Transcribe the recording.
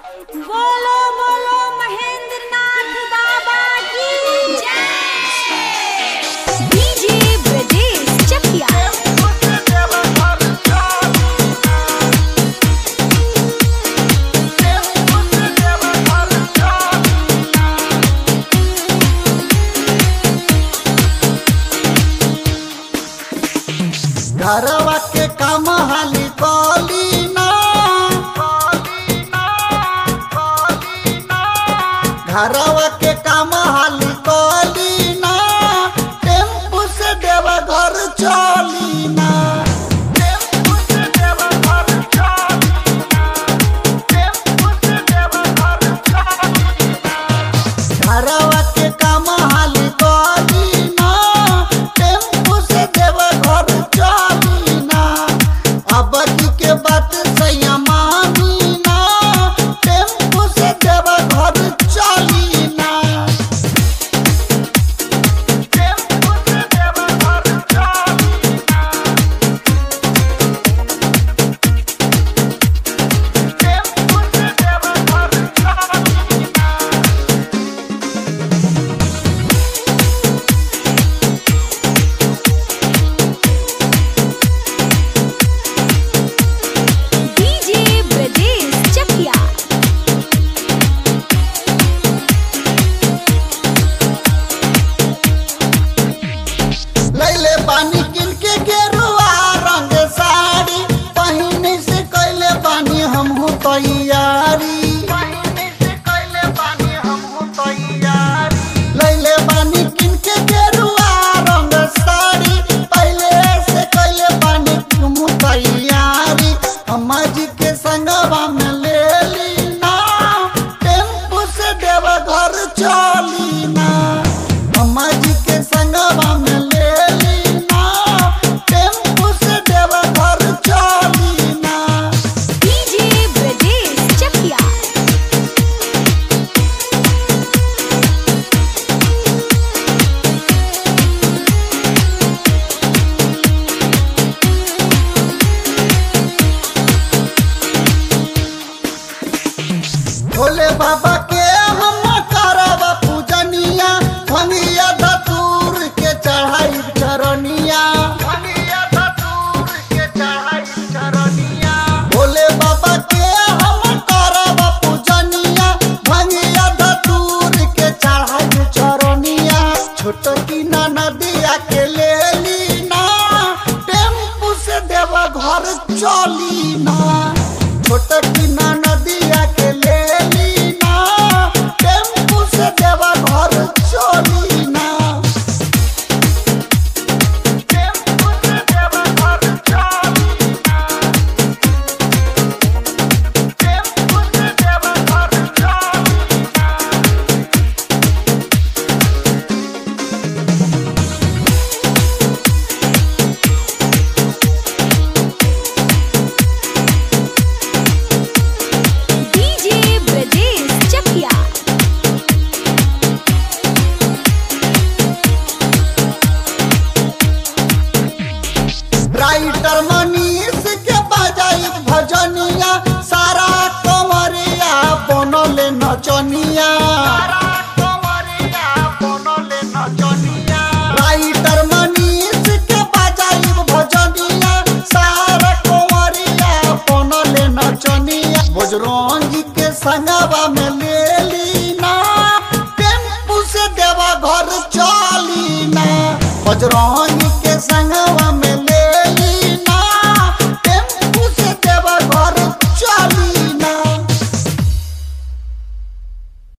बोलो बोलो महेंद्र नाथ बाबा की जय डीजे ब्रजेश चकिया घरवा के काम हाली कली ना घरवा के काम हाली कली ना टेम्पू से देवा घर चली ना टेम्पू से देवा घर चली ना टेम्पू से देवा घर चली ना घरवा के काम हाली कली ना टेम्पू से देवा घर चली ना अब के बात सैया मानी ना टेम्पू से देवा घर चली ना टेम्पू से देवा घर चली ना टेम्पू से देवा घर चली ना डीजे ब्रजेश चकिया लैले बानी किन के गेरुआ रंग साड़ी पहिने से कैले बानी हमहू तैयारी लैले बानी किन के गेरुआ रंग साड़ी पहले से कैले बानी हमहू तैयारी अम्मा जी के संगवा में ले ली ना टेम्पू से देव घर चली ना अम्मा जी के संगवा में ले ली ना टेम्पू से देव घर चली ना डीजे ब्रजेश चकिया भोले बाबा के हम करब पूजनिया भंगिया धतूर के चढ़ाई चरनिया भोले बाबा के हम करब पूजनिया भंगिया धतूर के चढ़ाई चरनिया छोट की नदिया के ले ली ना टेम्पू से देव घर चली ना छोट की नदिया के ले ली ना टेम्पू से देव घर चली ना टेम्पू से देव घर चली ना टेम्पू से देव घर चली ना डीजे ब्रजेश चकिया राइटर मनीष के बजाई भजनिया सारा कंवरिया बनल नचनिया राइटर मनीष के बजाई भजनिया सारा कंवरिया बनल नचनिया बजरंगी के संगवा में ले ली ना टेम्पू से देवा घर चली ना बजरंग